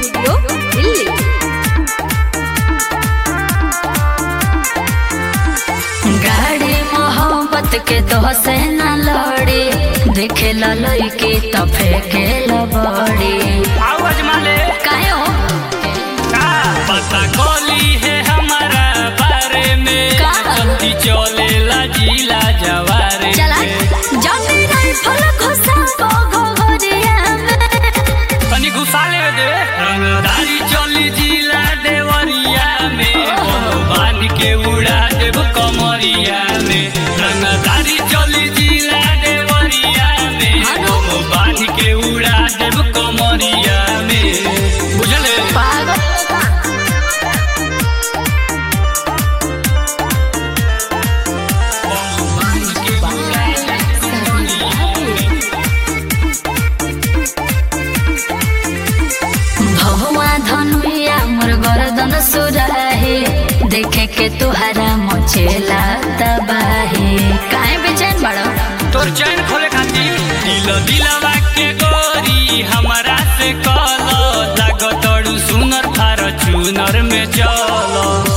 Studio Delhi गाड़ी मोहब्बत के तो से न लड़ी देखे ला लड़की तो फेंके ला बड़ी आवाज माले काहे हो का पता कोली है हमारा बारे में का? चलती चले ला जिला जवारे चला में। जाने राइफल घुसा गो गोरिया में तनी घुसा ले दे रंगदारी चली जिला देवरिया में कोनो बांध के उड़ा देव कमरिया में रंगदारी चली जिला देवरिया में कोनो बांध के उड़ा देव कमरिया में बुझले पागल बांध के उड़ा देव कमरिया में भगवा धनुया मोर गर्दन सुराहे देखे के तुहरा मचेला तबाहे काहे बेचैन बड़ो तोर चैन खोले खातिर दिल दिलवा के गोरी हमारा से कल लागतड़ू सुनर थार चुनर में चल